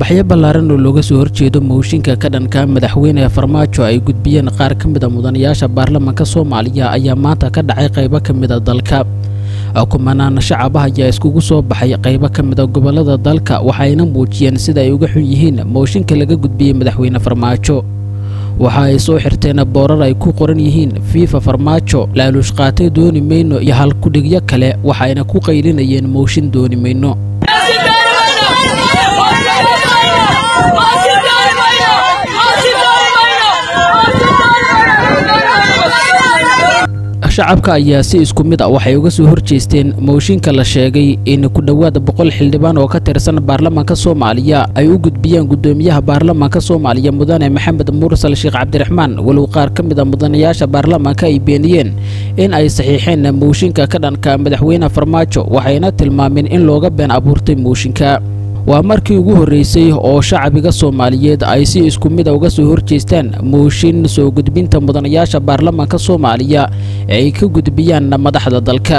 banaanbaxyo ballaaran oo looga soo horjeedo mooshinka ka dhanka madaxweyne farmaajo ay gudbiyeen qaar ka mid a mudanayaasha baarlamaanka soomaaliya ayaa maanta ka dhacay qaybo ka mid a dalka kumanaan shacab ah ayaa iskugu soo baxay qaybo ka mid a gobollada dalka waxayna muujiyeen sida ay uga xun yihiin mooshinka laga gudbiyey madaxweyne farmaajo waxa ay soo xirteen boorar ay ku qoran yihiin fiifa farmaajo laaluush qaatay dooni mayno iyo halkudhigyo kale waxayna ku qaylinayeen mooshin dooni mayno shacabka ayaa si isku mid a waxay uga soo horjeesteen mooshinka la sheegay in ku dhowaad boqol xildhibaan oo ka tirsan baarlamaanka soomaaliya ay u gudbiyeen guddoomiyaha baarlamaanka soomaaliya mudane maxamed mursal sheekh cabdiraxmaan walow qaar ka mid a mudanayaasha baarlamaanka ay beeniyeen in ay saxiixeen mooshinka ka dhanka madaxweyne farmaajo waxayna tilmaameen in looga been abuurtay mooshinka waa markii ugu horreysay oo shacbiga soomaaliyeed ay si isku mid a uga soo horjeestaan mooshin soo gudbinta mudanayaasha baarlamaanka soomaaliya ee ay ka gudbiyaan madaxda dalka